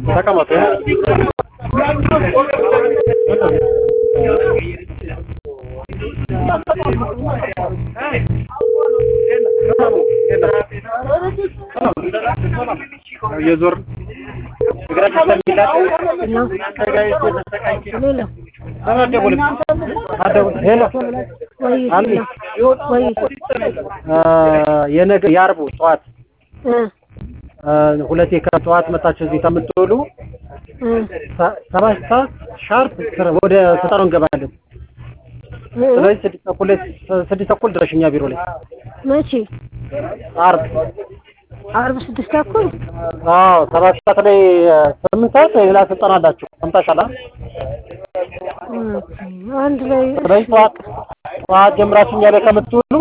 ተቀመጡ። የዞር እግራችን ስለሚላጥ ሄሎ ወይ አሚ ወይ የነገ የአርቡ ጠዋት እ ሁለቴ ከጠዋት መጣችሁ እዚህ ከምትውሉ እ ሰባት ሰዓት ሻርፕ ወደ ስልጠናው እንገባለን። ስለዚህ ስድስት ተኩል ላይ ስድስት ተኩል ድረሽ እኛ ቢሮ ላይ መቼ አርብ አርብ ስድስት ተኩል አዎ ሰባት ሰዓት ላይ ስምንት ሰዓት ሌላ ስልጠና አላችሁ ሰምታችኋል አይደል? አንድ ላይ ስለዚህ ጠዋት ጠዋት ጀምራችሁ እኛ ላይ ከምትውሉ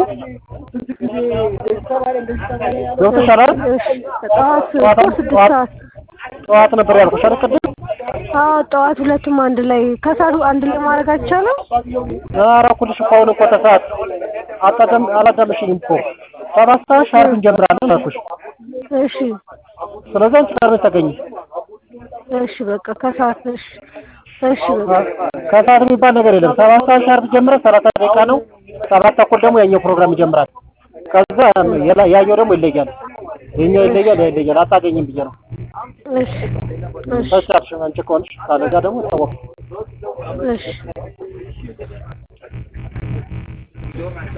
ገብቶሻል አይደል? ጠዋት ጠዋት እኮ ስድስት ሰዓት ጠዋት ነበር ያልኩሽ አይደል ቅድም? አዎ ጠዋት ሁለቱም አንድ ላይ ከሰዓቱ አንድ ላይ ማድረግ አይቻልም? ኧረ እኩልሽ እኮ አሁን እኮ ተሰዓት አታዳም አላዳመሽኝም እኮ ሰባት ሰዓት ሻርፕ እንጀምራለን አልኩሽ። እሺ ስለዚህ አንቺ ቀድመሽ ተገኝ። እሺ በቃ ከሰዓት እሺ እሺ በቃ ከሰዓት የሚባል ነገር የለም። ሰባት ሰዓት ሻርፕ ጀምረን ሰላሳ ደቂቃ ነው። ሰባት ተኩል ደግሞ ያኛው ፕሮግራም ይጀምራል። ከዛ የላ- ያኛው ደግሞ ይለያል። የኛው ይለያል፣ ያ ይለያል። አታገኝም ብዬ ነው። እሺ እሺ ተቻልሽ አንቺ ከሆንሽ ካለዛ ደግሞ ይታወቅ እሺ